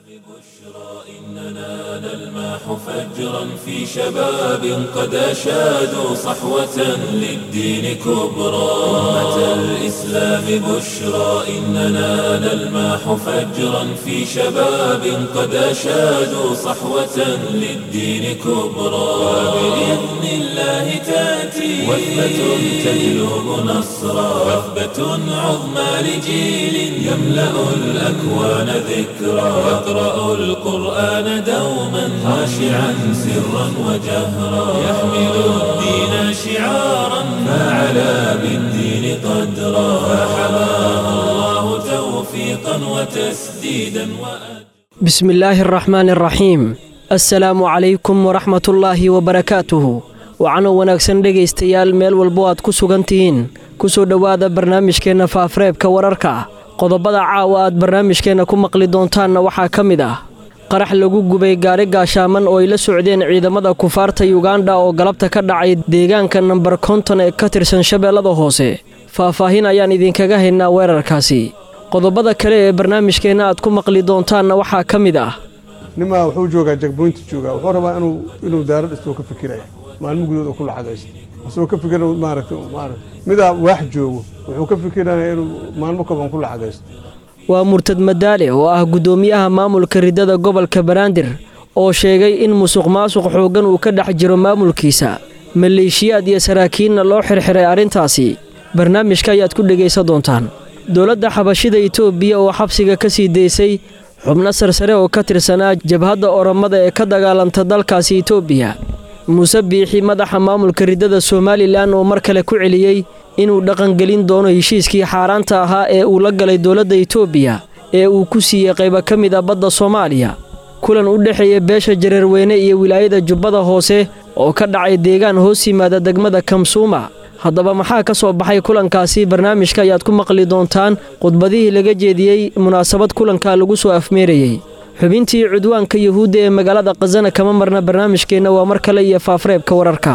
إننا نلمح فجرا في شباب قد أشادوا صحوة للدين كبرى أمة الإسلام بشرى إننا نلمح فجرا في شباب قد أشادوا صحوة للدين كبرى وبإذن الله تأتي وثبة تجلب نصرا وثبة عظمى لجيل يملأ الأكوان ذكرى يقرأ القرآن دوما خاشعا سرا وجهرا يحمل الدين شعارا فعلى بالدين قدرا فحماه الله توفيقا وتسديدا وأجرا بسم الله الرحمن الرحيم assalaamu calaykum waraxmatullaahi wabarakaatuhu waxaana wanaagsan dhegaystayaal meel walbo aad ku sugan tihiin ku soo dhowaada barnaamijkeenna faafreebka wararka qodobada caawa aad barnaamijkeenna ku maqli doontaanna waxaa ka mid ah qarax lagu gubay gaari gaashaaman oo ay la socdeen ciidamada kufaarta yuganda oo galabta ka dhacay deegaanka nambar konton ee ka tirsan shabeellada hoose faahfaahin ayaan idinkaga haynaa weerarkaasi qodobada kale ee barnaamijkeenna aad ku maqli doontaanna waxaa ka mid ah nimaa wuxuu joogaa jagboynti joogaa wuxuu rabaa inuu inuu daaro dhistoo ka fikiraya maalmo gudood oo ku lacagaysto asagoo ka fikira maaragta maarata midaa waax joogo wuxuu ka fikiraya inuu maalmo kaban ku lacagaysto waa murtad madaale oo ah guddoomiyaha maamulka riddada gobolka banaadir oo sheegay in musuq maasuq xooggan uu ka dhex jiro maamulkiisa maleeshiyaad iyo saraakiinna loo xirxiray arrintaasi barnaamijka ayaad ku dhegaysan doontaan dowladda xabashida itoobiya oo xabsiga ka sii daysay xubno sarsare oo ka tirsanaa jabhadda oromada ee ka dagaalanta dalkaasi itoobiya muuse biixi madaxa maamulka riddada somalilan oo mar kale ku celiyey inuu dhaqangelin doono heshiiskii xaaraanta ahaa ee uu la galay dowladda itoobiya ee uu ku siiyey qaybo ka mid a badda soomaaliya kulan u dhexeeya beesha jareerweyne iyo wilaayada jubbada hoose oo ka dhacay deegaan hoos yimaada degmada kamsuuma haddaba maxaa ka soo baxay kulankaasi barnaamijka ayaad ku maqli doontaan khudbadihii laga jeediyey munaasabad kulanka lagu soo afmeerayey xubintii cudwaanka yuhuudda ee magaalada khasana kama marna barnaamijkeenna waa mar kale iyo faafreebka wararka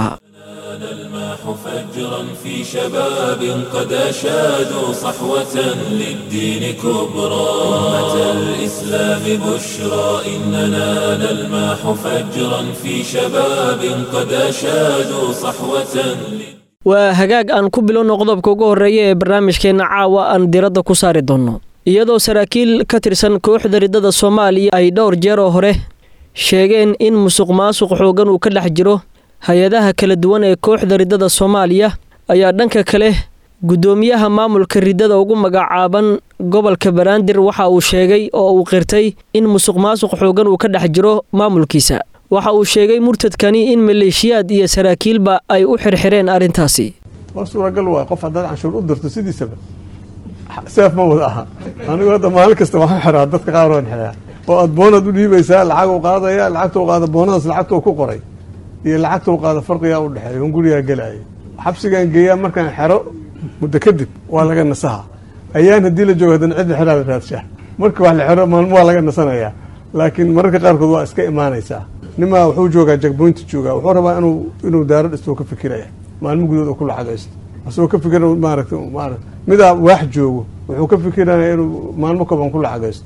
نلمح فجرا في شباب قد أشادوا صحوة للدين كبرى أمة الإسلام بشرى إننا نلمح فجرا في شباب قد أشادوا صحوة للدين waa hagaag aan ku bilowno qodobka ugu horreeya ee barnaamijkeenna caawa aan diradda ku saari doonno iyadoo saraakiil ka tirsan kooxda riddada soomaaliya ay dhowr jeer oo hore sheegeen in musuq maasuq xooggan uu ka dhex jiro hay-adaha kala duwan ee kooxda riddada soomaaliya ayaa dhanka kale guddoomiyaha maamulka riddada ugu magacaaban gobolka banaadir waxa uu sheegay oo uu qirtay in musuq maasuq xooggan uu ka dhex jiro maamulkiisa waxa uu sheegay murtadkani in maleeshiyaad iyo saraakiilba ay u xirxireen arrintaasi waa suuragal waay qof haddaad canshuur u dirto sidiisaba seef ma wada aha anigu hadda maalin kasta waxaan xiraa dadka qaar waan xiraa oo aad boonaad u dhiibaysaa lacag u qaadaya lacagta u qaada boonadaas lacagta ku qoray iyo lacagta u qaada farqigaa u dhexeeya un gurigaa gelaya xabsigaan geeyaa markaan xero muddo kadib waa laga nasaha ayaan haddii la joogo haddana cidda xeraa la raadshaa marka wax la xero maalmo waa laga nasanayaa laakiin mararka qaarkood waa iska imaanaysaa nimaa wuxuu joogaa jagboynti joogaa wuxuu rabaa inuu inuu daaro dhistoo ka fikiraya maalmo gudood oo ku lacagaysto asagoo ka fikira maaragta maarata midaa waax joogo wuxuu ka fikiraya inuu maalmo kaban ku lacagaysto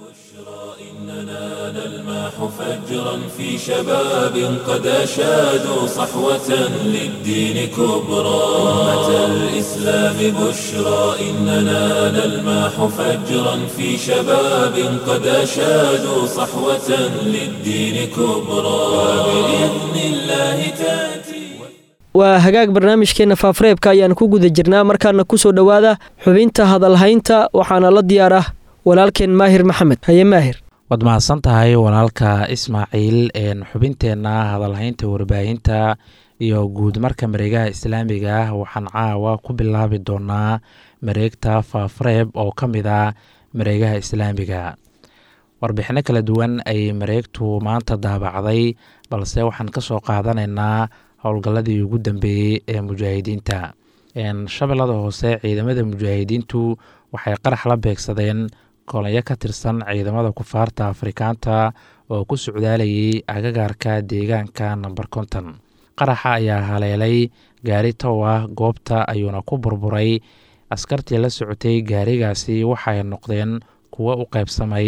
إننا نلمح فجرا في شباب قد أشادوا صحوة للدين كبرى أمة الإسلام بشرى إننا نلمح فجرا في شباب قد أشادوا صحوة للدين كبرى وبإذن الله تأتي waa hagaag barnaamijkeenna faafreebka ayaan ku guda jirnaa markaana ku soo dhowaada xubinta hadalhaynta waxaana la diyaar ah walaalkeen maahir maxamed haye maahir waad mahadsan tahay walaalka ismaaciil xubinteenna hadalhaynta warbaahinta iyo guud marka mareegaha islaamiga ah waxaan caawa ku bilaabi doonaa mareegta faafreeb oo ka mid ah mareegaha islaamiga warbixino kala duwan ayay mareegtu maanta daabacday balse waxaan ka soo qaadanaynaa howlgalladii ugu dambeeyey ee mujaahidiinta shabeellada hoose ciidamada mujaahidiintu waxay qarax la beegsadeen kolonyo ka tirsan ciidamada kufaarta afrikaanta oo ku socdaalayay agagaarka deegaanka namber konton qaraxa ayaa haleelay gaari tow ah goobta ayuuna ku burburay askartii la socotay gaarigaasi waxay noqdeen kuwo u qaybsamay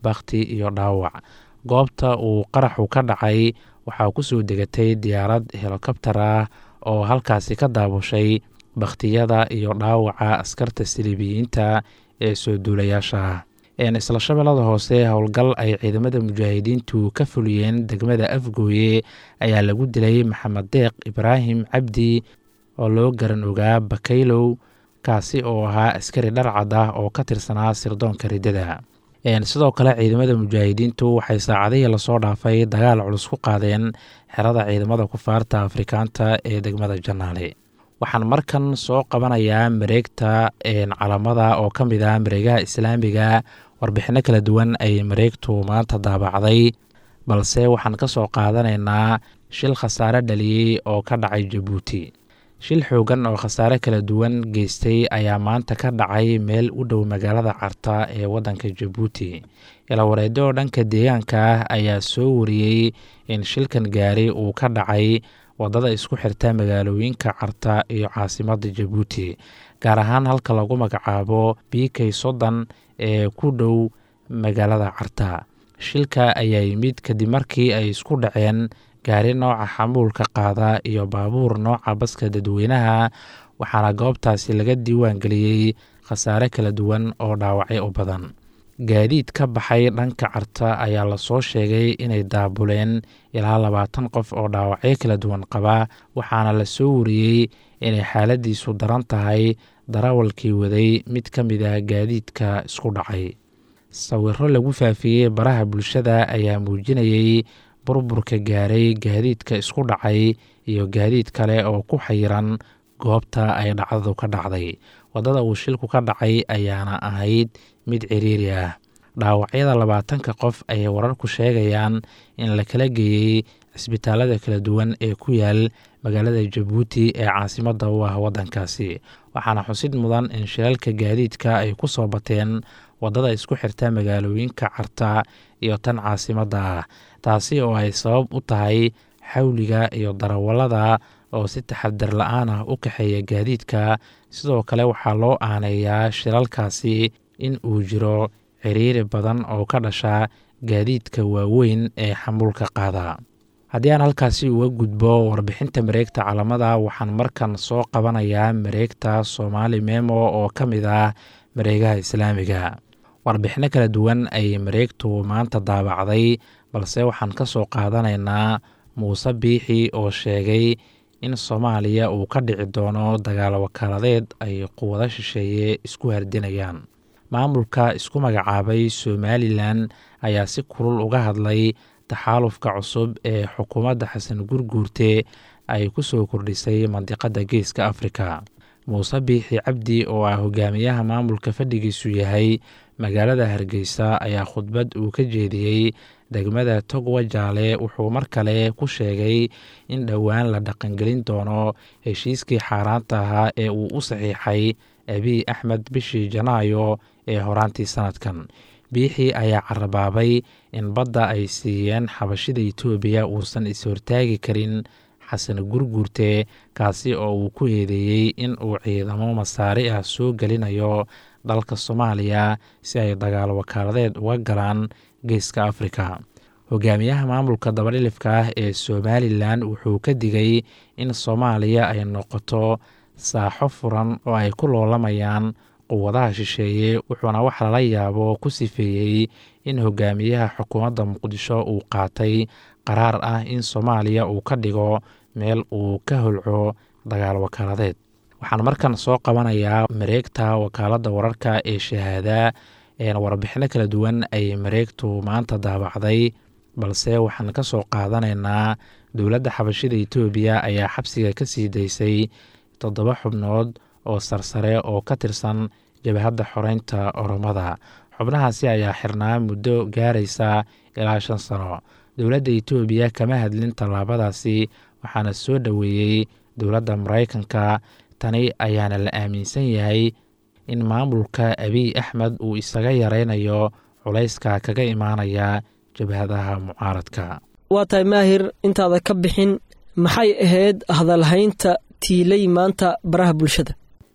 bakhti iyo dhaawac goobta uu qaraxu ka dhacay waxaa ku soo degatay diyaarad helikobtar ah oo halkaasi ka daabushay bakhtiyada iyo dhaawaca askarta siliibiyiinta ee soo duulayaasha ah isla shabeellada hoose howlgal ay ciidamada mujaahidiintu ka fuliyeen degmada afgooye ayaa lagu dilay maxamed deeq ibraahim cabdi oo loo garan ogaa bakaylow kaasi oo ahaa askari dharcad ah oo ka tirsanaa sirdoonka riddada sidoo kale ciidamada mujaahidiintu waxay saacadihii lasoo dhaafay dagaal culus ku qaadeen xerada ciidamada kufaarta afrikaanta ee degmada janaale waxaan markan soo qabanayaa mareegta calamada oo ka mid ah mareegaha islaamiga warbixinno kala duwan ay mareegtu maanta daabacday balse waxaan ka soo qaadanaynaa shil khasaare dhaliyey oo ka dhacay jabuuti shil xoogan oo khasaare kala duwan geystay ayaa maanta ka dhacay meel u dhow magaalada carta ee waddanka jabuuti ilawareedyo oo dhanka deegaanka ah ayaa soo wariyey in shilkan gaari uu ka dhacay waddada isku xirta magaalooyinka carta iyo caasimadda jabuuti gaar ahaan halka lagu magacaabo b k soddon ee ku dhow magaalada carta shilka ayaa yimid kadib markii ay isku dhaceen gaari nooca xamuulka qaada iyo baabuur nooca baska dadweynaha waxaana goobtaasi laga diiwaan geliyey khasaare kala duwan oo dhaawacyo u badan gaadiid ka baxay dhanka carta ayaa lasoo sheegay inay daabuleen ilaa labaatan qof oo dhaawacyo kala duwan qaba waxaana la soo wariyey inay xaaladiisu daran tahay darawalkii waday mid ka mid ah gaadiidka isku dhacay sawiro lagu faafiyey baraha bulshada ayaa muujinayey burburka gaaray gaadiidka isku dhacay iyo gaadiid kale oo ku xayiran goobta ay dhacdadu ka dhacday waddada uu shilku ka dhacay ayaana ahayd mid ciriiri ah dhaawacyada labaatanka qof ayay wararku sheegayaan in la kala geeyey cisbitaalada kala duwan ee ku yaal magaalada jabuuti ee caasimadda u ah waddankaasi waxaana xusid mudan in shilalka gaadiidka ay ku soo bateen waddada isku xirta magaalooyinka carta iyo tan caasimadda ah taasi oo ay sabab u tahay xawliga iyo darawallada oo si taxadar la-aan ah u kaxeeya gaadiidka sidoo kale waxaa loo aaneeyaa shilalkaasi in uu jiro ciriiri badan oo ka dhasha gaadiidka waaweyn ee xamuulka qaada haddii aan halkaasi uga gudbo warbixinta mareegta calamada waxaan markan soo qabanayaa mareegta soomaali memo oo ka mid ah mareegaha islaamiga warbixinno kala duwan ayay mareegtu maanta daabacday balse waxaan ka soo qaadanaynaa muuse biixi oo sheegay in soomaaliya uu ka dhici doono dagaal wakaaladeed ay quwado shisheeye isku hardinayaan maamulka isku magacaabay somalilan ayaa si kulul uga hadlay taxaalufka cusub ee xukuumadda xasan gurguurte ay ku soo kordhisay mandiqadda geeska afrika muuse biixi cabdi oo ah hogaamiyaha maamulka fadhigiisu yahay magaalada hargeysa ayaa khudbad uu ka jeediyey degmada togwa jaale wuxuu mar kale ku sheegay in dhowaan la dhaqangelin doono heshiiskii xaaraanta ahaa ee uu u saxiixay abiy axmed bishii janaayo ee horaantii sanadkan biixi ayaa carabaabay in badda ay siiyeen xabashida itoobiya uusan is-hortaagi karin xasan gurguurte kaasi oo uu ku eedeeyey in uu ciidamo masaari ah soo gelinayo dalka soomaaliya si ay dagaal wakaaladeed uga galaan geeska afrika hogaamiyaha maamulka dabadhilifka ah ee somalilan wuxuu ka digay in soomaaliya ay noqoto saaxo furan oo ay ku loolamayaan quwadaha shisheeye wuxuuna wax lala yaabo ku sifeeyey in hogaamiyaha xukuumadda muqdisho uu qaatay qaraar ah in soomaaliya uu ka dhigo meel uu ka holco dagaal wakaaladeed waxaan markan soo qabanayaa mareegta wakaaladda wararka ee shahaada warbixino kala duwan ay mareegtu maanta daabacday balse waxaan ka soo qaadanaynaa dowladda xabashida itoobiya ayaa xabsiga ka sii daysay toddoba xubnood oo sarsare oo ka tirsan jabhadda xoreynta oromada xubnahaasi ayaa xirnaa muddo gaaraysa ilaa shan sano dowladda itoobiya kama hadlin tallaabadaasi waxaana soo dhoweeyey dowladda maraykanka tani ayaana la aaminsan yahay in maamulka abiy axmed uu isaga yaraynayo culayska kaga imaanaya jabhadaha mucaaradka waa tahay maahir intaada ka bixin maxay ahayd hadalhaynta tiilay maanta baraha bulshada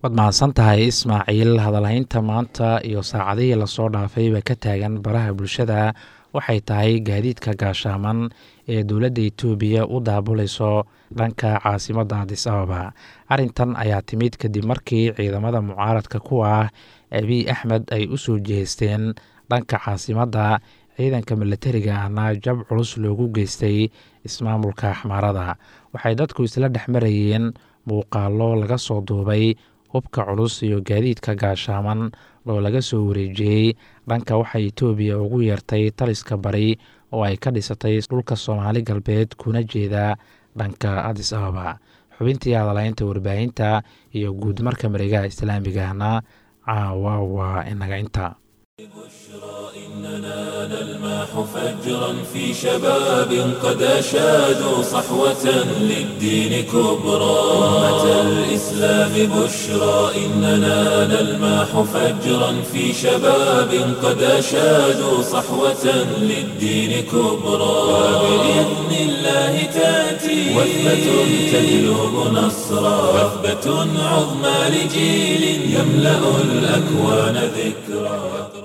waad mahadsan tahay ismaaciil hadalhaynta maanta iyo saacadihii lasoo dhaafayba ka taagan baraha bulshada waxay tahay gaadiidka gaashaaman ee dowladda etoobiya u daabulayso dhanka caasimadda adis ababa arrintan ayaa timid kadib markii ciidamada mucaaradka ku ah abiy axmed ay u soo jeesteen dhanka caasimadda ciidanka milatariga ahna jab culus loogu geystay ismaamulka axmaarada waxay dadku isla dhex marayeen muuqaallo laga soo duubay hubka culus iyo gaadiidka gaashaaman oo laga soo wareejiyey dhanka waxay etoobiya ugu yeertay taliska bari oo ay ka dhisatay dhulka soomaali galbeed kuna jeeda dhanka adis ababa xubintii hadalaynta warbaahinta iyo guud marka mareegaha islaamigahna caawa waa inaga inta إننا نلمح فجرا في شباب قد أشادوا صحوة للدين كبرى أمة الإسلام بشرى إننا نلمح فجرا في شباب قد أشادوا صحوة للدين كبرى وبإذن الله تأتي وثبة تجلب نصرا وثبة عظمى لجيل يملأ الأكوان ذكرى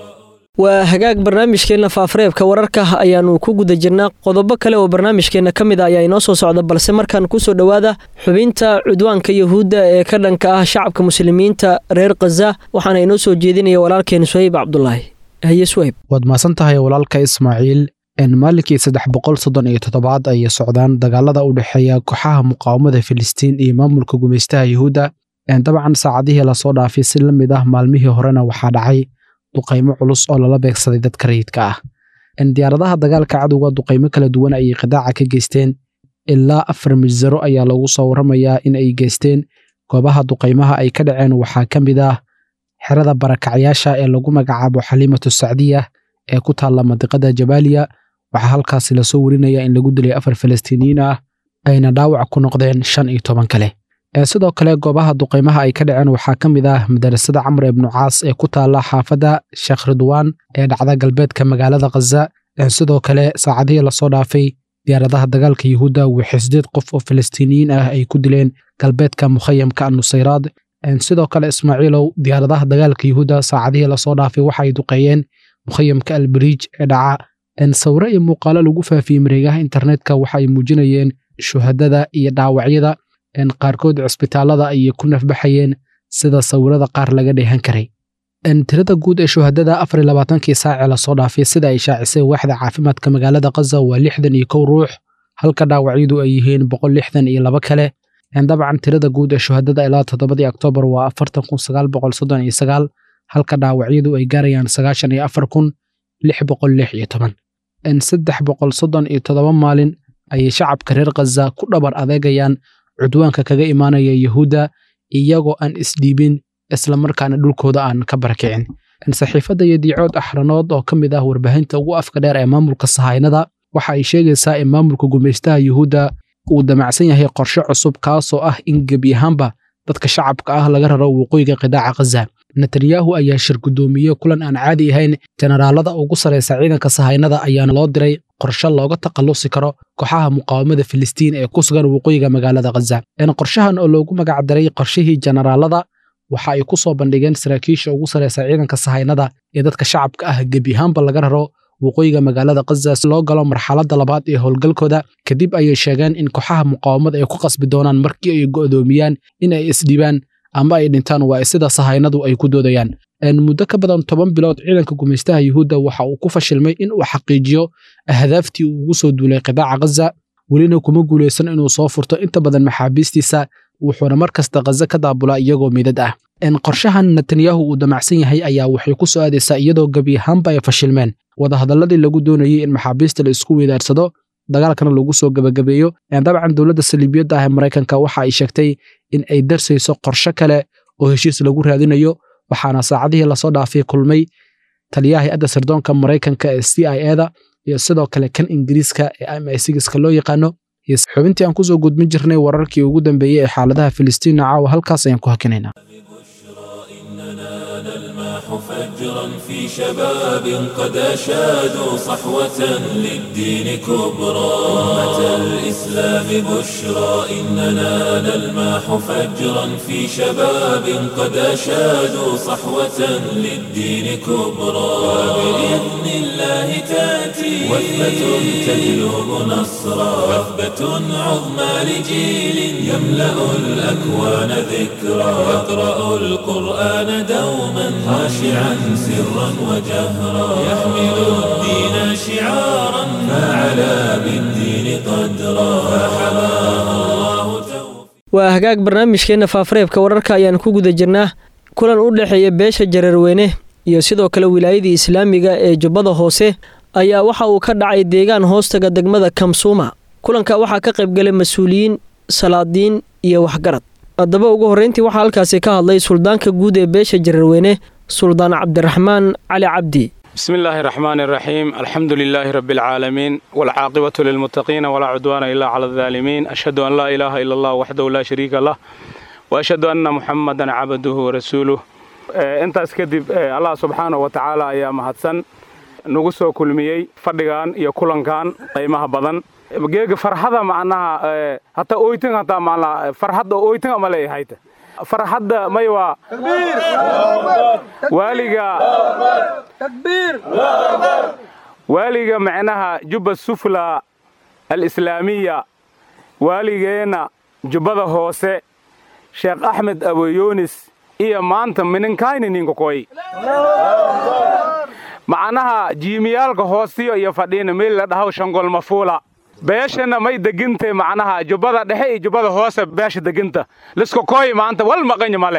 waa hagaag barnaamijkeenna faafareebka wararka ayaannu ku guda jirnaa qodobo kale oo barnaamijkeenna ka mid a ayaa inoo soo socda balse markaan kusoo dhowaada xubinta cudwaanka yuhuudda ee ka dhanka ah shacabka muslimiinta reer khaza waxaana inoo soo jeedinaya walaalkeen suhayb cabdulaahi haye suhayb waad mahadsan tahay walaalka ismaaciil maalinkii saddex boqol soddon iyo toddobaad ayay socdaan dagaalada u dhexeeya kooxaha muqaawamada filistiin iyo maamulka gumaystaha yuhuudda dabcan saacadihii lasoo dhaafay si la mid ah maalmihii horena waxaa dhacay duqaymo culus oo lala beegsaday dadka rayidka ah diyaaradaha dagaalka cadowga duqaymo kala duwan ayay qidaaca ka geysteen ilaa afar misaro ayaa lagu soo warramayaa in ay geysteen goobaha duqaymaha ay ka dhaceen waxaa ka mid ah xerada barakacyaasha ee lagu magacaabo xaliimatu sacdiya ee ku taalla mandiqada jabaaliya waxaa halkaasi lasoo warinaya in lagu dilay afar falastiiniyiin ah ayna dhaawac ku noqdeen shan iyo toban kale sidoo kale goobaha duqaymaha ay ka dhaceen waxaa ka mid ah madarasada camr ibnu caas ee ku taalla xaafadda sheekh ridwaan ee dhacda galbeedka magaalada khaza sidoo kale saacadihii lasoo dhaafay diyaaradaha dagaalka yuhuudda waxay sideed qof oo falastiiniyiin ah ay ku dileen galbeedka mukhayamka annusayraad sidoo kale ismaaciilow diyaaradaha dagaalka yuhuudda saacadihii lasoo dhaafay waxa ay duqeeyeen mukhayamka albariij ee dhaca sawiro iyo muuqaalo lagu faafiyey mareegaha internetka waxa ay muujinayeen shuhadada iyo dhaawacyada qaarkood cisbitaalada ayay ku nafbaxayeen sida sawirada qaar laga dheehan karay tirada guud ee shuhadada afar iyo labaatankii saacee lasoo dhaafay sida ay shaacisay waaxda caafimaadka magaalada khaza waa lixdan iyo kow ruux halka dhaawacyadu ay yihiin boqol lixdan iyo laba kale dabcan tirada guud ee shuhadada ilaa toddobadii oktoobar waa afartan kun sagaal boqol soddon iyo sagaal halka dhaawacyadu ay gaarayaan sagaashan iyo afar kun lix boqol lix iyo toban saddex boqol soddon iyo toddoba maalin ayay shacabka reer khaza ku dhabar adeegayaan cudwaanka kaga imaanaya yuhuudda iyagoo aan isdhiibin islamarkaana dhulkooda aan ka barakicin saxiifadda iyo diicood axranood oo ka mid ah warbaahinta ugu afka dheer ee maamulka sahaynada waxa ay sheegaysaa in maamulka gumaystaha yuhuudda uu damacsan yahay qorshe cusub kaasoo ah in gebi ahaanba dadka shacabka ah laga raro waqooyiga qidaaca khaza netanyahu ayaa shir guddoomiye kulan aan caadi ahayn jenaraalada ugu sarraysa ciidanka sahaynada ayaana loo diray qorshe looga takhallusi karo kooxaha muqaawamada filistiin ee ku sugan waqooyiga magaalada khaza qorshahan oo loogu magac daray qorshihii jenaraalada waxa ay ku soo bandhigeen saraakiisha ugu sarraysa ciidanka sahaynada ee dadka shacabka ah gebi ahaanba laga raro waqooyiga magaalada khaza si loo galo marxaladda labaad ee howlgalkooda kadib ayay sheegeen in kooxaha muqaawamada ay ku qasbi doonaan markii ay go'doomiyaan in ay isdhibaan ama ay dhintaan waa sida sahaynadu ay ku doodayaan muddo ka badan toban bilood ciidanka gumaystaha yuhuudda waxa uu ku fashilmay in uu xaqiijiyo ahdaaftii uu ugu soo duulay qidaaca khaza welina kuma guulaysan inuu soo furto inta badan maxaabiistiisa wuxuuna mar kasta khaza ka daabulaa iyagoo midad ah qorshahan netanyahu uu damacsan yahay ayaa waxay ku soo aadaysaa iyadoo gebi ahaanba ay fashilmeen wadahadalladii lagu doonayey in maxaabiista la isku weydaarsado dagaalkana lagu soo gebagabeeyo dabcan dowladda saliibiyadda ah ee maraykanka waxa ay sheegtay in ay darsayso qorshe kale oo heshiis lagu raadinayo waxaana saacadihii lasoo dhaafay kulmay taliyaha hay-adda sirdoonka maraykanka ee c i eda iyo sidoo kale kan ingiriiska ee m i sigiska loo yaqaano iyo xubintii aan kusoo gudbin jirnay wararkii ugu dambeeyey ee xaaladaha filistiina caawa halkaas ayaan ku hakinaynaa فجرا في شباب قد أشادوا صحوة للدين كبرى أمة الإسلام بشرى إننا نلماح فجرا في شباب قد أشادوا صحوة للدين كبرى وبإذن الله تأتي وثبة تجلب نصرا وثبة عظمى لجيل يملأ الأكوان ذكرا يقرأ القرآن دوما خاشعا سرا وجهرا يحمل الدين شعارا فعلى بالدين قدرا فحماه الله توفيقا waa hagaag barnaamijkeenna faafareebka wararka ayaan ku guda jirnaa kulan u dhexeeya beesha jararweyne iyo sidoo kale wilaayadii islaamiga ee jubbada hoose ayaa waxa uu ka dhacay deegaan hoostaga degmada kamsuuma kulanka waxaa ka qaybgalay mas-uuliyiin salaadiin iyo waxgarad haddaba ugu horreyntii waxaa halkaasi ka hadlay suldaanka guud ee beesha jararweyne suldaan cabdiraxmaan cali cabdi بسم الله الرحمن الرحيم الحمد لله رب العالمين والعاقبة للمتقين ولا عدوان إلا على الظالمين أشهد أن لا إله إلا الله وحده لا شريك له وأشهد أن محمدا عبده ورسوله inta iskadib allah subxaana wa tacaala ayaa mahadsan nagu soo kulmiyey fadhigan iyo kulankan qiimaha badan geega farxada macnaha hataa oytin hataa macnaha farxadda oytin ama leeyahayta farxadda may waa waaliga waaliga macnaha jubba sufla alislaamiya waaligeenna jubbada hoose sheekh axmed abayoonis iyo maanta mininkayni ninkakoy macnaha jiimiyaalka hoostiyo iyo fadhiina meel la dhahaw shangol mafuula beeshana may degintay macnaha jubbada dhexe iyo jubbada hoose beesha deginta liskakoy maanta wal maqanya ma leh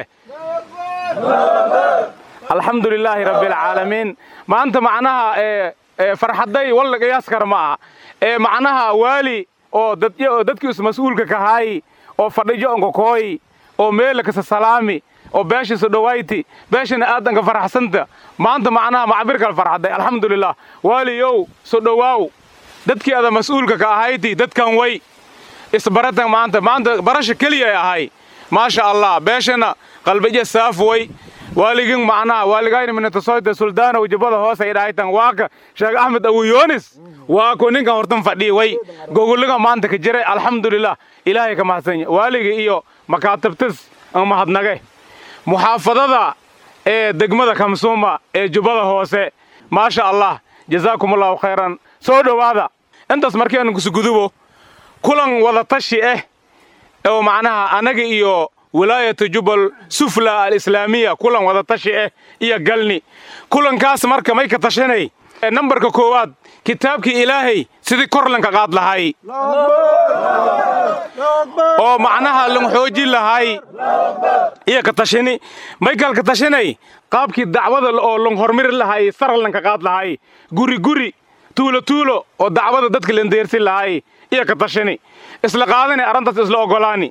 alxamdu lilaahi rabbialcaalamiin maanta macnaha farxaday walla qiyaas kara ma aha ee macnaha waali oo dadkii is mas-uulka kahaayi oo fadhijo onkakooyi oo meela kasa salaami oo beeshiisu dhawayti beeshana aadanka faraxsanta maanta macnaha macbirkal farxaday alxamdulilah waaliyow so dhowaaw dadkii ada mas-uulka ka ahayti dadkan way isbaratan maanta maanta barasha keliya ay ahay maasha allah beeshana qalbaja saaf way waaligin macnaha waaligayna minatasoyta suldaanow jubbada hoose ay dhahaytan waaka sheekh axmed awuyoonis waako ninkan hortan fadhiya way gogoliga maanta ka jiray alxamdulilah ilaahay ka mahadsanya waaliga iyo makaatabtis mahadnage muxaafadada ee degmada kamsuuma ee jubbada hoose maasha allah jazaakum allahu khayran soo dhowaada intaas markii aanu kusugudubo kulan wada tashi ah oo macnaha annaga iyo wilaayatu jubbal sufla alislaamiya kulan wada tashi ah iyo galni kulankaas marka may ka tashanay nambarka koowaad kitaabkii ilaahay sidii korlanka qaad lahay oo macnaha lang xoojin lahay iyo ka tashini maykal ka tashanay qaabkii dacwada oo lang hormari lahay sarlanka qaad lahay guri guri tuulo tuulo oo dacwada dadka landeersin lahay iyo ka tashani isla qaadani arrintaas isla ogolaani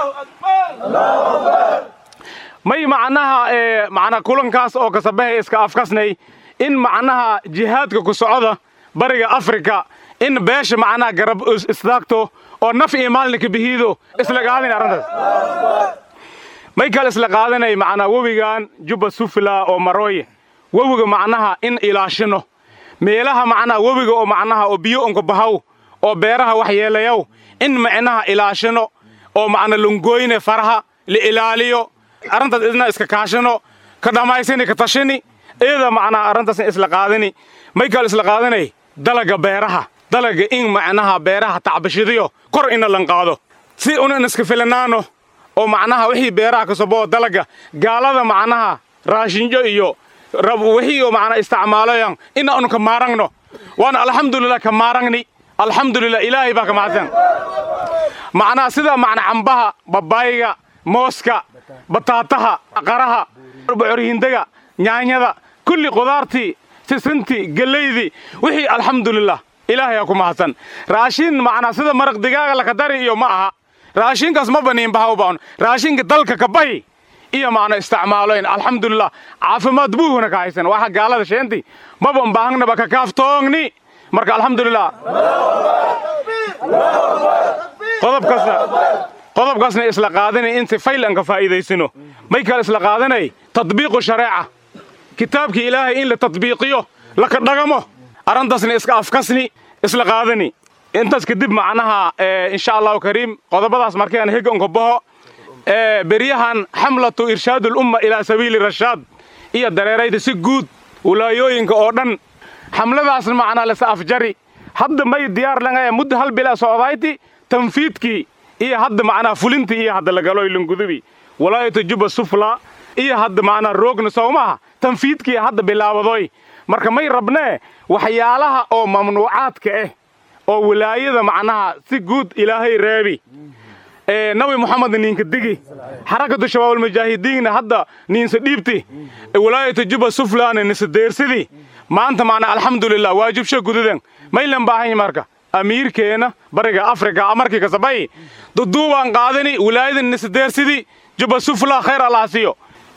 may macnaha macnaa kulankaas oo kasabahay iska afkasnay in macnaha jihaadka ku socda bariga afrika in beesha macnaha garab istaagto oo naf iyo maalinka bihiido isla qaadani arrintaas may kale isla qaadanay macnaa webigan jubba sufla oo marooye webiga macnaha in ilaashino meelaha macnaha webiga oo macnaha oo biyo onka bahaw oo beeraha waxyeelayaw in macnaha ilaashino oo macna lungoyne faraha la ilaaliyo arrintaas idna iska kaashino ka dhammaysani ka tashini iyada macnaha arrintaas isla qaadani may kale isla qaadanay dalaga beeraha dalaga in macnaha beeraha tacbashidiyo kor ina lan qaado si unan iska filanaano oo macnaha wixii beeraha ka soboo dalaga gaalada macnaha raashinjo iyo wixii oo macnaa isticmaalayan ina unu ka maarangno waana alxamdulilah ka maarangni alxamdulilah ilaahay baa ka mahadsan macnaha sida macna cambaha babaayga mooska bataataha qaraha bocorhindaga nyaanyada kulli qudaartii sisintii gelaydii wixii alxamdulilah ilaahayaa ku mahadsan raashin macnaa sida maraq digaaga lakadari iyo ma aha raashinkaas ma baniin bahawbaan raashinka dalka ka bahi iyo macna isticmaaloyn alxamdulilah caafimaad buuhuna ka haysan waxa gaalada sheenti maban baahangnaba ka kaaftoogni marka alxamdulilah qodobkaasna qodobkaasna isla qaadanay inta fayl aan ka faa'iidaysino may kale isla qaadanay tadbiiqu shareeca kitaabkii ilaahay in la tadbiiqiyo laka dhagamo arrintaasna iska afkasni isla qaadani intaas kadib macnaha insha allahu kariim qodobadaas markaan hega unka baho beryahan xamlatu irshaad ulumma ilaa sabiili rashaad iyo dareerayda si guud walaayooyinka oo dhan xamladaasna macnaa lasa afjari hadda may diyaar langaya muddo hal bila socdayti tanfiidkii iyo hadda macnaa fulintii iyo hadda lagaloy lungudubi walaayatu juba sufla iyo hadda macnaa roogna sowmaha tanfiidkii hadda bilaabadoy marka may rabnee waxyaalaha oo mamnuucaadka ah oo wilaayada macnaha si guud ilaahay reebi nabi moxamed niinka digi xarakatu shabaabulmujaahidiinna hadda niinsa dhiibti wilaayatu juba suflaana nisa deersidi maanta macnaa alxamdulilah waajibsha gududan maylan baahanya marka amiirkeena bariga afrika markii kasabay duduubaan qaadani wilaayada nisa deersidi juba sufla khayr allah siiyo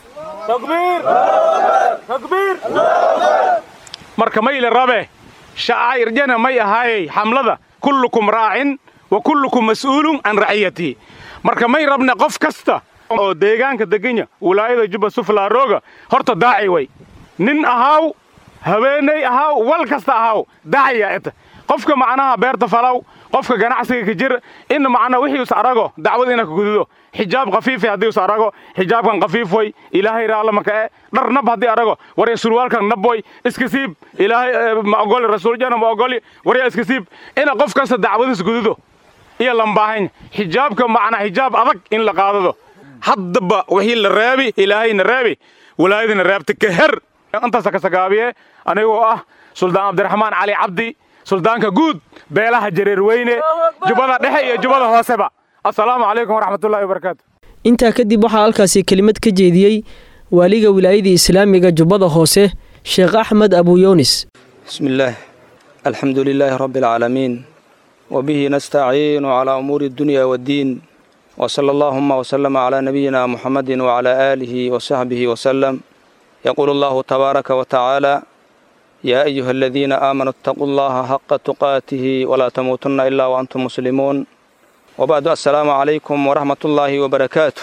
marka mayle rabe shacairjana may ahaayey xamlada kullukum raacin wa kullukum mas'uulun can raciyatihi marka may rabne qof kasta oo deegaanka deganya wilaayada juba sufla rooga horta daaci way nin ahaaw haweenay ahaaw wal kasta ahaaw daacaya eta qofka macnaha beerta falaw qofka ganacsiga ka jir in macnaa wixii us arago dacwad ina ka gududo xijaab khafiifi haddii us arago xijaabkan khafiif way ilaahay raallamaka e dhar nab haddii arago warya surwaalkan nab way iska siib ilaahay ma ogoli rasuuljana ma ogoli warya iska siib ina qof kasta dacwadis gududo iyo lambaahayn xijaabka macnaa xijaab adag in la qaadado haddaba wixii la reebi ilaahayna reebi walaayadina reebta ka her intaasa ka sagaabiye anigoo ah suldaan cabdiraxmaan cali cabdi suldaanka guud beelaha jareer weyne jubbada dhexe iyo jubbada hooseba assalaamu calaykum waraxmatullahi wabarakaatu intaa kadib waxaa halkaasi kelimad ka jeediyey waaliga wilaayadii islaamiga jubbada hoose sheekh axmed abuyunis بسم الله الحمد لله رب العالمين وبه نستعين على أمور الدنيا والدين وصلى اللهم وسلم على نبينا محمد وعلى آله وصحبه وسلم يقول الله تبارك وتعالى يا أيها الذين آمنوا اتقوا الله حق تقاته ولا تموتن إلا وأنتم مسلمون وبعد السلام عليكم ورحمة الله وبركاته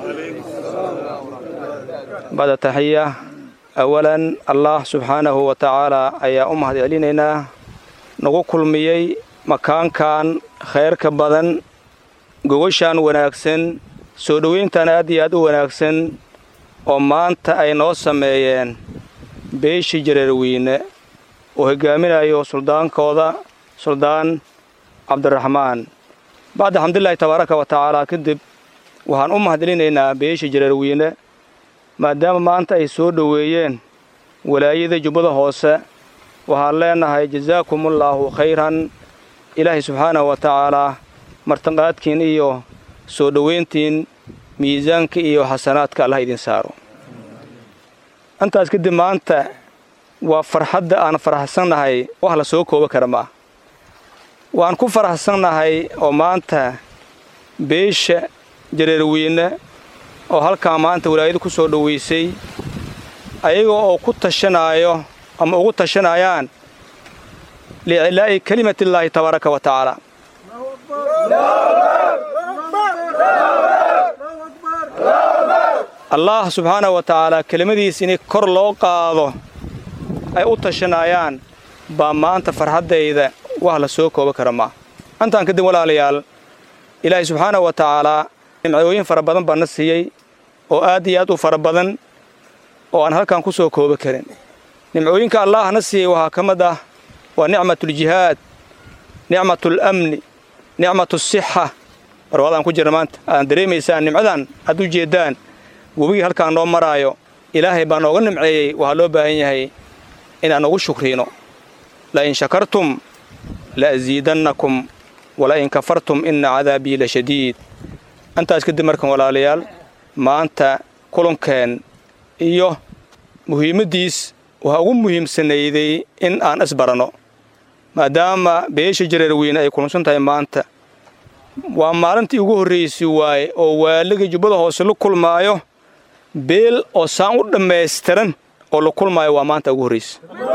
بعد تحية أولا الله سبحانه وتعالى أيا أمهد علينا nagu kulmiyey makaankan khayrka badan gogoshaan wanaagsan soo dhoweyntan aad iyo aad u wanaagsan oo maanta ay noo sameeyeen beeshii jareerweyne oo hogaaminayo suldaankooda suldaan cabdiraxmaan bacda xamdulilaahi tabaaraka wa tacaala kadib waxaan u mahadcelinaynaa beeshii jareerweyne maadaama maanta ay soo dhoweeyeen walaayada jubbada hoose waxaan leenahay jasaakumullaahu khayran ilaahay subxaanahu wa tacaalaa martiqaadkiin iyo soo dhoweyntiin miisaanka iyo xasanaadka allah idin saaro intaas kadib maanta waa farxadda aan faraxsannahay wax la soo kooba kara ma ah waan ku faraxsannahay oo maanta beesha jareerweyne oo halkaa maanta walaayada ku soo dhoweysay ayagoo oo ku tashanaayo ama ugu tashanayaan liicilaa'i kelimatillaahi tabaaraka wa tacaala allah subxaanahu wa tacaalaa kelimadiis inay kor loo qaado ay u tashanayaan baa maanta farxaddayda wax la soo kooba kara maa intaan kadib walaalayaal ilaahay subxaanahu wa tacaalaa nimcooyin fara badan baa na siiyey oo aad iyo aad u fara badan oo aan halkan ku soo kooba karin nimcooyinka allah na siiyey waxaa ka mid ah waa nicmatuljihaad nicmatulamni nicmatusixa barwaadaan ku jirna maanta aad dareemaysaan nimcadan aad u jeeddaan webigii halkaan noo maraayo ilaahay baa nooga nimceeyey waxaa loo baahan yahay inaan ugu shukriino la'in shakartum la'asiidannakum wala'in kafartum inna cadaabii la shadiid intaas kadib markan walaalayaal maanta kulankeen iyo muhiimaddiis waxaa ugu muhiimsanayday in aan isbaranno maadaama beesha jareerweyne ay kulansan tahay maanta waa maalintii ugu horraysay waaye oo waaliga jubbada hoose la kulmaayo beel oo saan u dhammaystiran oo la kulmaayo waa maanta ugu horraysa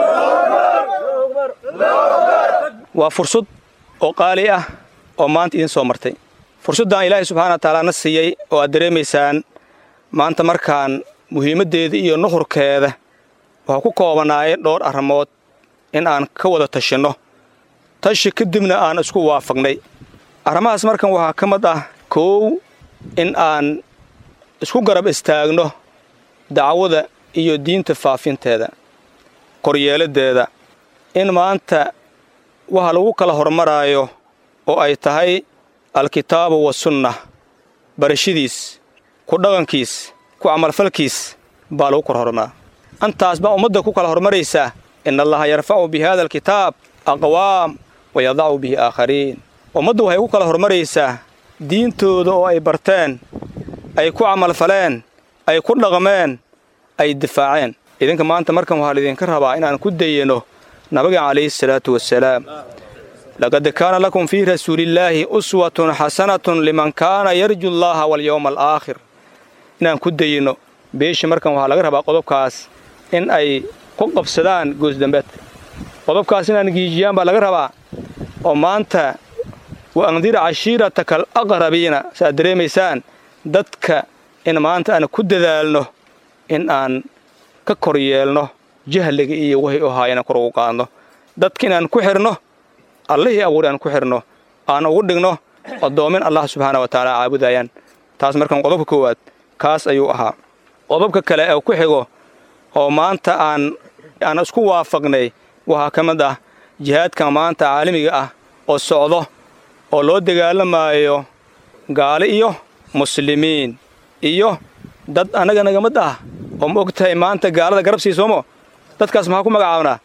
waa fursad oo qaali ah oo maanta idin soo martay fursaddan ilaahay subxaana wa tacaala na siiyey oo aad dareemaysaan maanta markaan muhiimaddeeda iyo nuhurkeeda waxuu ku koobanaayay dhowr arrimood in aan ka wada tashinno tashi kadibna aan isku waafaqnay arrimahaas markan waxaa ka mid ah koow in aan isku garab istaagno dacwada iyo diinta faafinteeda koryeeladeeda in maanta waxa lagu kala hormaraayo oo ay tahay alkitaabu wasunna barashadiis ku dhaqankiis ku camalfalkiis baa lagu kala hormaraa antaas baa ummadda ku kala hormaraysaa ina allaha yarfacu bi hada alkitaab aqwaam wa yadacu bihi aakhariin ummaddu waxay ku kala hormaraysaa diintooda oo ay barteen ay ku camalfaleen ay ku dhaqmeen ay difaaceen idinka maanta markan waxaa laydinka rabaa inaan ku dayano nabiga calayhi salaatu wasalaam laqad kaana lakum fii rasuulillaahi uswatun xasanatun liman kaana yarju llaha walyowma alaakhir inaan ku dayino beesha markan waxaa laga rabaa qodobkaas in ay ku qabsadaan goosdambeedka qodobkaas inaan giijiyaan baa laga rabaa oo maanta wa andir cashiirataka al aqrabiina saaad dareemaysaan dadka in maanta aan ku dadaalno in aan ka kor yeelno jahliga iyo wahay u ahaa inaan kor ugu qaadno dadka inaan ku xidhno allihii abuuri aan ku xidhno aan ugu dhigno addoomin allah subxaana wa tacaala caabudayaan taas markan qodobka koowaad kaas ayuu ahaa qodobka kale ee ku xigo oo maanta aan aan isku waafaqnay waxaa ka mid ah jihaadka maanta caalamiga ah oo socdo oo loo dagaalamaayo gaali iyo muslimiin iyo dad annaga naga mid ah oo ma og tahay maanta gaalada garab sii soomo dadkaas maxaa ku magacaabnaa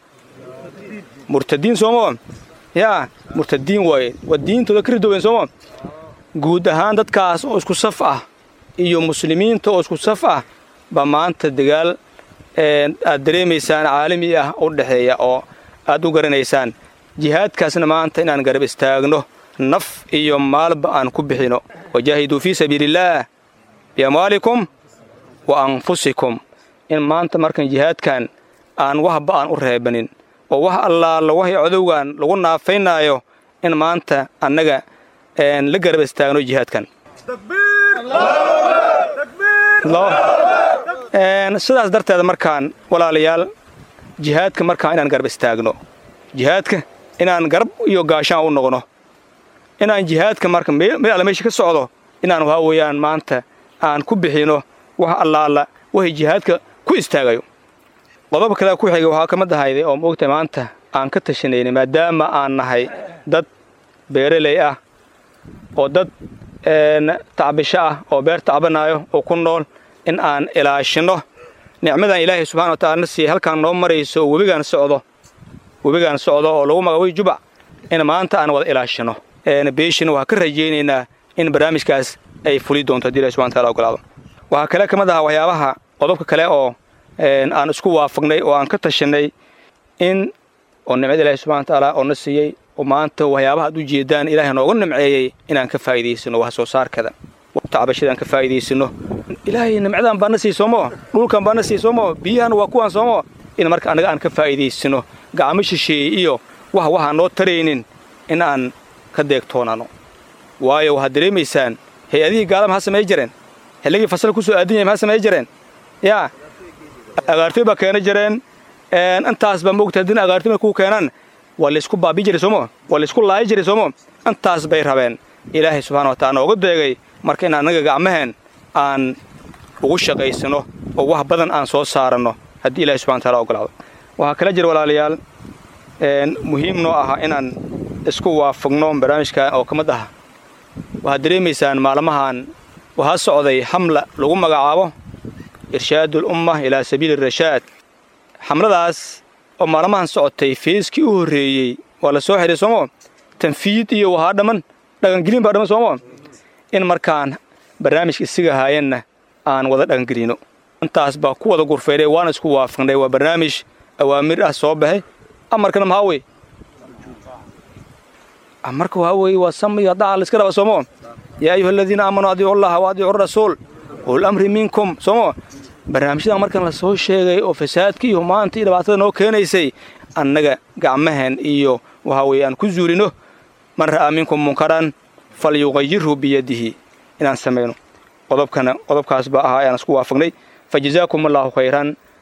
murtadiin soomo yaa murtadiin waaye waa diintooda ka ridooben soomo guud ahaan dadkaas oo isku saf ah iyo muslimiinta oo isku saf ah baa maanta dagaal aad dareemaysaan caalami ah u dhexeeya oo aad u garanaysaan jihaadkaasna maanta inaan garab istaagno naf iyo maalba aan ku bixino wajaahiduu fii sabiiliillaah biamwaalikum wa anfusikum in maanta markan jihaadkan aan waxba aan u reebanin oo wax allaala waxay codowgan lagu naafaynaayo in maanta annaga la garab istaagno jihaadkan sidaas darteed markaan walaalayaal jihaadka markaan inaan garab istaagno jihaadka inaan garab iyo gaashaan u noqno inaan jihaadka marka meel alla meesha ka socdo inaan waxaa weeyaan maanta aan ku bixino wax allaala waxay jihaadka ku istaagayo qodob kale ku xiga waxaa ka mid ahayday oo moogtahay maanta aan ka tashanayna maadaama aan nahay dad beeraley ah oo dad tacbisho ah oo beer tacbanaayo oo ku nool in aan ilaashino nicmadan ilaahay subxana wa tacala na siiyey halkaan noo marayso oo webigaan socdo webigaan socdo oo lagu magacaboy jubac in maanta aan wada ilaashino beeshina waxaa ka rajaynaynaa in barnaamijkaas ay fuli doonto hadii ilahi subxana wataala ogolaado waxaa kale ka mid aha waxyaabaha qodobka kale oo aan isku waafaqnay oo aan ka tashanay in oo nimcada ilaahi subxana watacaala oo na siiyey oo maanta waxyaabaha ad u jeedaan ilaahay nooga nimceeyey inaan ka faa'iidaysano wax soo saarkada tacbashadaan ka faa'iidaysano ilaahay nimcadan baa na sii soomo dhulkan baa na sii soomo biyahan waa kuwaan soomo in marka annaga aan ka faa'iidaysano gacmo shisheeyey iyo wax waxaan noo taraynin in aan ka deegtoonano waayo waxaad dareemaysaan hay-adihii gaala maxaa samay jireen xilligii fasal ku soo aadan yahay maxaa samay jireen yaa agaartoy baa keena jireen intaas baa moogta haddina agaartoy markuu keenaan waa laysku baabi jiray soomo waa laysku laayi jiray soomo intaas bay rabeen ilaahay subxana watacala nooga deegay marka in annaga gacmaheen aan ugu shaqaysano oo wax badan aan soo saaranno haddii ilahay subxana wataala ogolaado waxaa kala jira walaalayaal muhiim noo aha inaan isku waafaqno barnaamijka oo ka mid ah waxaad dareemaysaan maalmahan waxaa socday xamla lagu magacaabo irshaadul umma ilaa sabiili rashaad xamladaas oo maalmahan socotay feeskii u horreeyey waa la soo xidhay soomo tanfiid iyo waxaa dhamman dhaqangelin baa dhamman soomo in markaan barnaamijka isiga haayanna aan wada dhaqangelino intaas baa ku wada gurfaynay waana isku waafaqnay waa barnaamij awaamir ah soo baxay amarkana maxaa wey amarka waxaa weeye waa sam iyo daca layska raba soomo yaa ayuha aladiina aamanuu adiicu allaha wa adiicu rasuul ul amri minkum soomo barnaamijyadan markan la soo sheegay oo fasaadka iyo maanta iyo dhibaatada noo keenaysay annaga gacmahan iyo waxaa weeye aan ku zuulino man ra'aa minkum munkaran fal yuqayirhu biyadihi inaan samayno qodobkana qodobkaas baa ahaa ayaan isku waafaqnay fa jazaakum allaahu khayran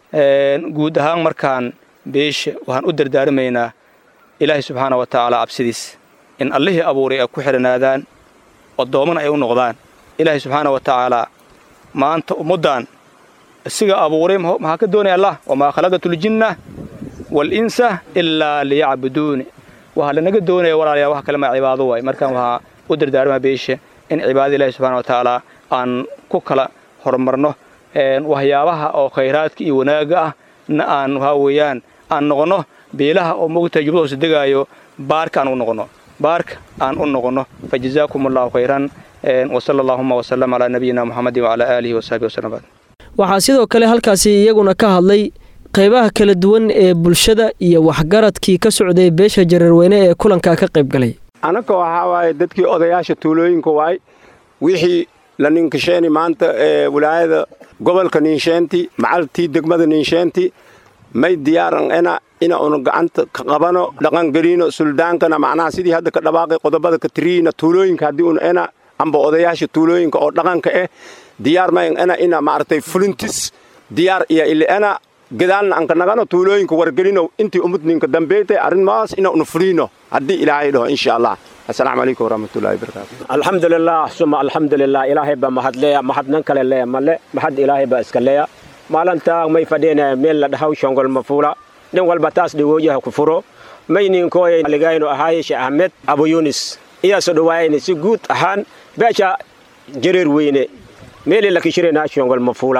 guud ahaan markaan beesha waxaan u dardaarmaynaa ilaahay subxaana wa tacaala cabsidiis in allihii abuuray ay ku xidhanaadaan addoommana ay u noqdaan ilaahay subxaana wa tacaalaa maanta ummaddan isiga abuuray maxaa ka doonaya allah wamaa khalaqatu ljinna waalinsa ilaa liyacbuduuni waxaa lanaga doonaya walaalayaa wax kale ma cibaado waay markaan waxaa u dardaarmaa beesha in cibaadada ilahi subxana wa tacaala aan ku kala horumarno waxyaabaha oo khayraadka iyo wanaagga ah na aan waxaa weeyaan aan noqonno beelaha oo mogtahay jubbada hoose degaayo baarka aan u noqonno baarka aan u noqonno fa jazaakum allahu khayran wasala allahuma wasalam calaa nabiyina muxamedin wacalaa aalihi wasaxbi wasalam waxaa sidoo kale halkaasi iyaguna ka hadlay qaybaha kala duwan ee bulshada iyo waxgaradkii ka socday beesha jareerweyne ee kulankaa ka qayb galay anaka waxaa waaye dadkii odayaasha tuulooyinka waay wixii la ninkasheeni maanta ee wilaayada gobolka niinsheenti macaltii degmada niinsheenti may diyaaran ena ina unu gacanta ka qabano dhaqangeliino suldaankana macnaha sidii hadda ka dhawaaqay qodobada ka tiriina tuulooyinka haddii un ena amba odayaasha tuulooyinka oo dhaqanka eh diyaar mayn ena ina maaragtay fulintis diyaar iyo ili ena gadaalna anka nagano tuulooyinka wargelino intii umudninka dambeeytay arrimahaas ina unu fuliino haddii ilaahay dhaho insha allah asalaamu calaykum waraxmatullahi wabarakaatu alxamdulilah suma alxamdulilah ilaahay baa mahadleya mahadnan kale leya male mahad ilaahay baa iska leya maalintaa may fadhiina meel la dhahaw shongol mafuula nin walba taas dhigooyaha ku furo may ninkooya ligaynu ahaaye sheekh ahmed abu yunis iyaaso dhawaayayna si guud ahaan beesha jareer weyne meelii la kishirayna shongol mafuula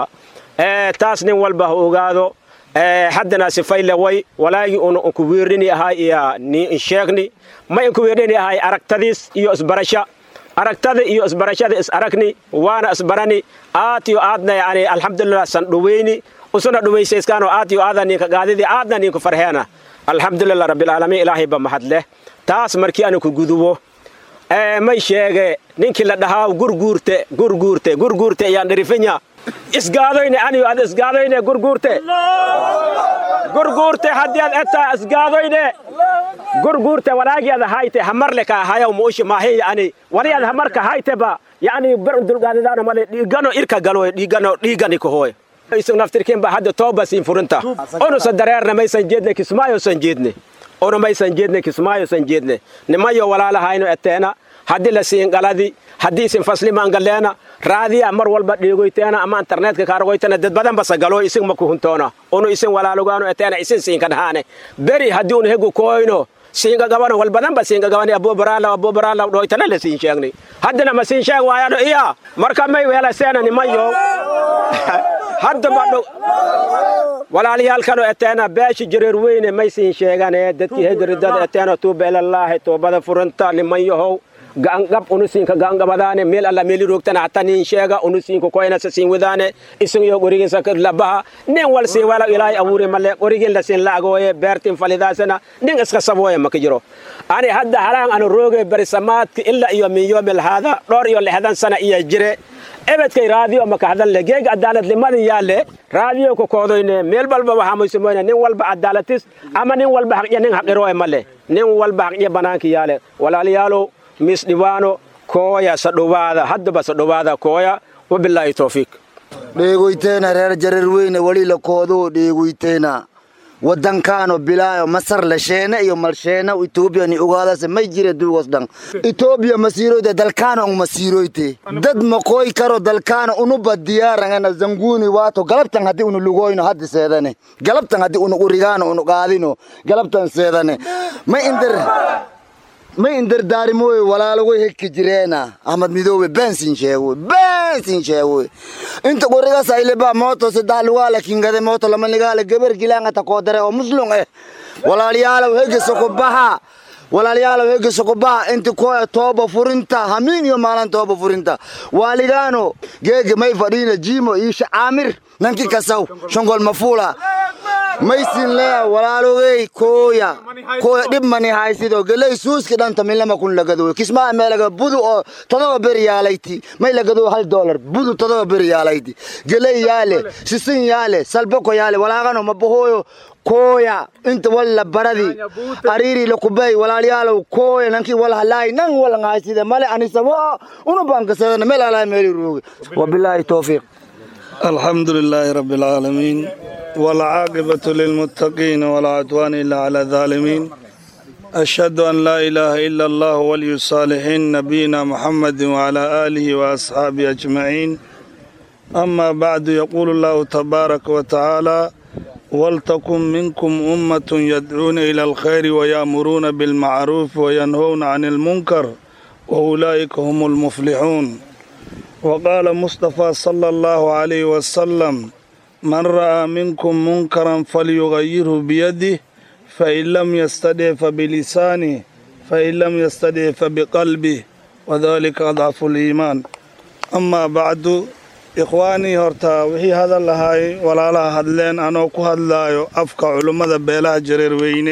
taas nin walba ha ogaado haddana sifayle way walaagii una unkuwiirini ahay iya ni insheegni ma inkuwiirini ahay aragtadiis iyo isbarasha aragtada iyo isbarashada is aragni waana isbarani aad iyo aadna yani alxamdulilah san dhoweyni usuna dhumaysayskaano aad iyo aada ninka gaadidii aadna ninku farheena alxamdulilah rabbilcaalamiin ilaahay ba mahad leh taas markii ana ku gudubo may sheege ninkii la dhahaa gurguurte gurguurte gurguurte ayaan dherifinya isgaadoyne aniyo ad isgaadoyne gurguurte gurguurte haddii ad etaa isgaadoyne gurguurte walaagii ad hayte hamarle ka hayaw muushi maahin yani wali ad hamarka hayte ba yani ber dulgaadadaana male dhiigano irka galoy dhiigano dhiigani kahoy isu naftirkin ba hadda tooba siin furinta onusa dareerna maysan jeedne kismaayo san jeedne onu maysan jeedne kismaayo san jeedne nimayo walaalahayno eteena haddii la siin galadi haddii isin faslimaan galeena raadiya mar walba dheegoyteena ama internetka kaargoytena dad badan basa galo isin ma kuhuntoona unu isin walaalogaano eteena isin siinka dhahaane beri haddii unu hegu kooyno siinka gabano wal badan ba siinka gabani abubaraala abubaraala dhoytana la siin sheegni haddana ma siin sheeg waayano iya marka may weela seena nimayo hadda ba walaalayaalkano eteena beeshi jareer weyne may siin sheegane dadkii hegaridada eteena tuuba ilalaahi toobada furanta nimanyahow ga'angab unusiinka ga'angabadaane meel alla meeli roogtana hatta nin sheega unusiinka koynasa siin wadaane isin yo qoriginsa labaha nin wal siin wala ilaahay abuure male qorigin la siin laagooye beertin falidaasana nin iska sabooye maka jiro ani hadda halaan anu rooge berisamaadka ila iyo min yoomil haada dhowr iyo lixdan sana iya jire ebedkay raadiyo maka hadalne geega cadaaladnimadin yaalle raadiyo ku koodoyne meel walba waxaa maysumoyne nin walba cadaalatis ama nin walba haqya nin haqirooye male nin walba haqya banaanka yaale walaalayaalow mis dhibaano kooya sadhowaada haddaba sadhowaada kooya wabilaahi towfiiq dheegoyteena reer jareer weyne weli la koodoo dheegoyteena wadankaano bilaayo masar la sheene iyo malsheena etoobiya ni ogaadase may jire duugos dhan etoobiya masiiroyte dalkaana un masiiroyte dad maqooy karo dalkaana unuba diyaarangana zanguuni waato galabtan haddii unu lugoyno haddi seedane galabtan haddii unu urigaano unu qaadino galabtan seedane may indar may indardaarimoy walaalagoy hekki jireena ahmad midoobe bensin sheegoy bensin sheegoy inta qoriga sayleba mooto saddex lugaala kingade mooto lama ligaala geber gilaanga takoodare oo muslum eh walaalayaalow hegi sokobaha walaalayaalow hegi sokobaha inti koya tooba furinta hamiin iyo maalan tooba furinta waaligaano geege may fadhiina jiimo iisha caamir nanki kasaw shongol mafuula maysin leya walaalogey kooya kooya dhib mani haysido geley suuski dhanta milama kun lagadoy kismaa meelaga budu oo todoba ber yaalayti may lagadoy hal dolar budu todoba ber yaalayti geley yaale sisin yaale salboko yaale walaagano mabahoyo kooya inta walla baradi ariiri lakubay walaalyaalow kooya nanki wal halaay nan wal ngayside male anisamo unu bankasadana meel alaa meeli rooge wabilaahi towfiiq الحمد لله رب العالمين والعاقبة للمتقين ولا عدوان إلا على الظالمين أشهد أن لا إله إلا الله ولي الصالحين نبينا محمد وعلى آله وأصحابه أجمعين أما بعد يقول الله تبارك وتعالى ولتكن منكم أمة يدعون إلى الخير ويأمرون بالمعروف وينهون عن المنكر وأولئك هم المفلحون وقال مصطفى صلى الله عليه وسلم من رأى منكم منكرا فليغيره بيده فإن لم يستدع فبلسانه فإن لم يستدع فبقلبه وذلك أضعف الإيمان أما بعد ikhwaanii horta wixii hadal lahaay walaalaha hadleen anoo ku hadlaayo afka culummada beelaha jareer weyne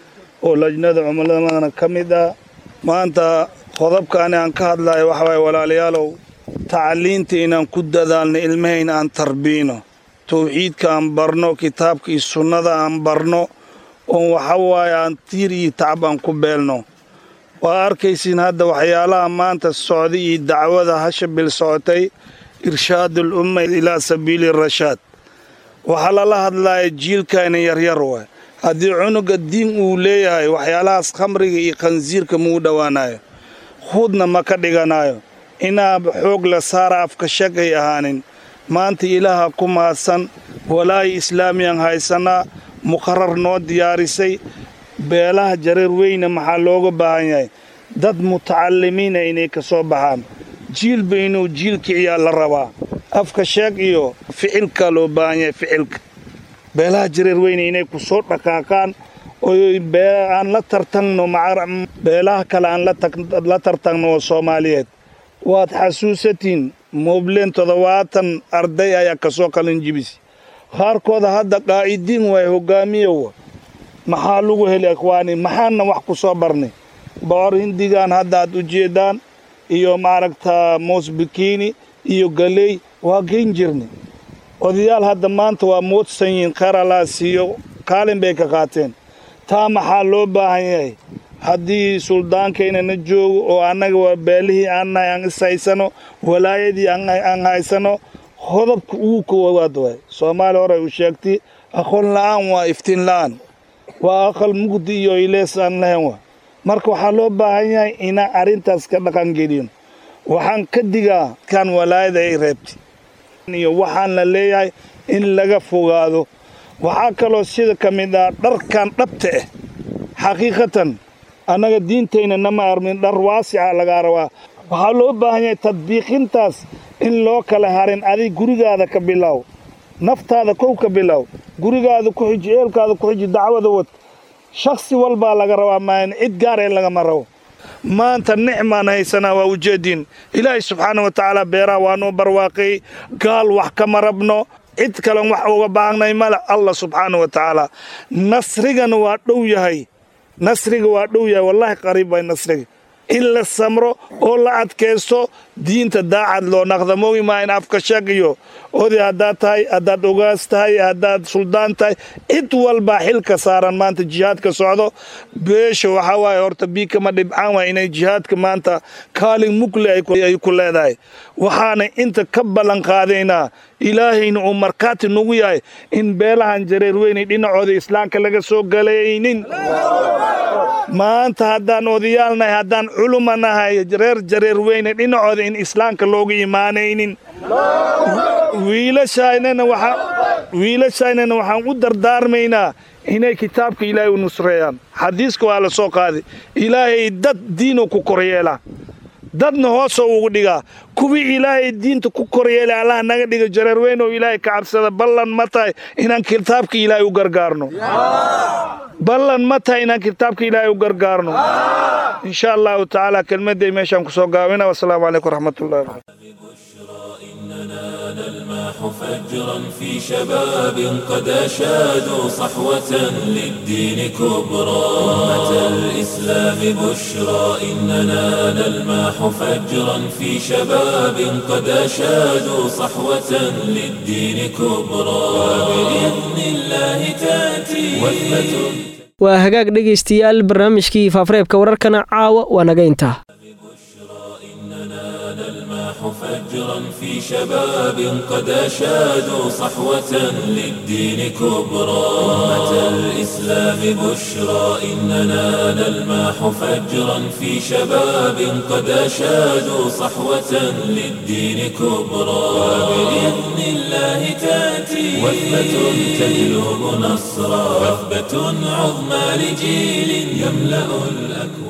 oo lajnada cumuladana ka mid ah maanta qodobkaani aan ka hadlaayo waxa waaye walaalayaalow tacliinta inaan ku dadaalno ilmahayna aan tarbiino tawxiidka aan barno kitaabka iyo sunnada aan barno oon waxa waaye aan tiir iyo tacab aan ku beelno waa arkaysiin hadda waxyaalaha maanta socday iyo dacwada hasha bil socotay irshaad alumma ilaa sabiili rashaad waxaa lala hadlaaya jiilkayna yaryar waay haddii cunuga diin uu leeyahay waxyaalahaas khamriga iyo khansiirka muu dhowaanayo huudna ma ka dhiganayo inaa xoog la saara afka shagay ahaanin maanta ilaaha ku mahadsan walaayi islaamiyaan haysanaa muqarar noo diyaarisay beelaha jareer weyne maxaa looga baahan yahay dad mutacalimiina inay ka soo baxaan jiilba inuu jiil kiciyaa la rabaa afka sheeg iyo ficilka loo baahan yahay ficilka beelaha jareer weyne inay ku soo dhaqaaqaan oy aan la tartanno beelaha kale aan la tartanno oo soomaaliyeed waad xasuusatiin moobleen toddobaatan arday ayaa ka soo qalin jibis qaarkooda hadda qaa'idiin waay hogaamiyowa maxaa lagu heli ikhwaani maxaana wax ku soo barnay bocor hindigan hadda aad u jeedaan iyo maaragtaa moos bikiini iyo galey waa geyn jirnay odayaal hadda maanta waa moodsan yihiin kheyr allaa siiyo kaalin bay ka qaateen taa maxaa loo baahan yahay haddii suldaankayna joogo oo annaga waa beelihii aannahay aan is haysano walaayadii aan haysano hodobka ugu koowaad waay soomaaliya hore u sheegtay aqoon la'aan waa iftiin la'aan waa aqal mugdi iyo ilees aan lahayn waa marka waxaa loo baahan yahay inaan arrintaas ka dhaqangeliyo waxaan ka digaa kan walaayada ay reebtay iyo waxaan la leeyahay in laga fogaado waxaa kaloo sida ka mid ah dharkan dhabta ah xaqiiqatan annaga diintayna nama armin dhar waasica lagaa rabaa waxaa loo baahan yahay tadbiiqintaas in loo kala harin adig gurigaada ka bilow naftaada kow ka bilow gurigaada ku xiji eelkaada ku xiji dacwada wad shakhsi walbaa laga rabaa maayan cid gaar ee lagama rabo maanta nicmaan haysanaa waa ujeediin ilaahay subxaana wa tacaala beeraha waa noo barwaaqay gaal wax kama rabno cid kalen wax uga baahnay male allah subxaana wa tacaala nasrigana waa dhow yahay nasriga waa dhow yahay wallaahi qariib way nasriga in la samro oo la adkaysto diinta daacad loo naqda moogi maa in afka sheeg iyo oday haddaad tahay haddaad ogaas tahay haddaad suldaan tahay cid walbaa xilka saaran maanta jihaadka socdo beesha waxaa waaye horta biikama dhibcaan waay inay jihaadka maanta kaalin mugle ay ku leedahay waxaana inta ka ballan qaadaynaa ilaahayna uu markhaati nagu yahay in beelahan jareer weynay dhinacooda islaamka laga soo galaynin maanta haddaan odayaalnahay haddaan culuma nahay reer jareer weyne dhinacooda in islaamka looga imaanaynin wiilashaynana waxaan u dardaarmaynaa inay kitaabka ilaahay u nusreeyaan xadiiska waa la soo qaaday ilaahay dad diinuu ku koryeela dadna hoosoo ugu dhigaa kuwii ilaahay diinta ku koryeelay allah naga dhiga jareer weyn oo ilaahay ka cabsada ballan ma tahay inaan kitaabka ilaahay u gargaarno ballan ma tahay inaan kitaabka ilaahay u gargaarno insha allahu tacaala kelmadday meeshaan ku soo gaabina wasalaamu calaykum waraxmatullahi نلماح فجرا في شباب قد أشادوا صحوة للدين كبرى أمة الإسلام بشرى إننا نلماح فجرا في شباب قد أشادوا صحوة للدين كبرى وبإذن الله تأتي وثبة waa hagaag dhegaystayaal barnaamijkii faafareebka wararkana caawa waa naga intaa نلماح فجرا في شباب قد أشادوا صحوة للدين كبرى أمة الإسلام بشرى إننا نلماح فجرا في شباب قد أشادوا صحوة للدين كبرى وبإذن الله تأتي وثبة تجلب نصرا وثبة عظمى لجيل يملأ الأكوان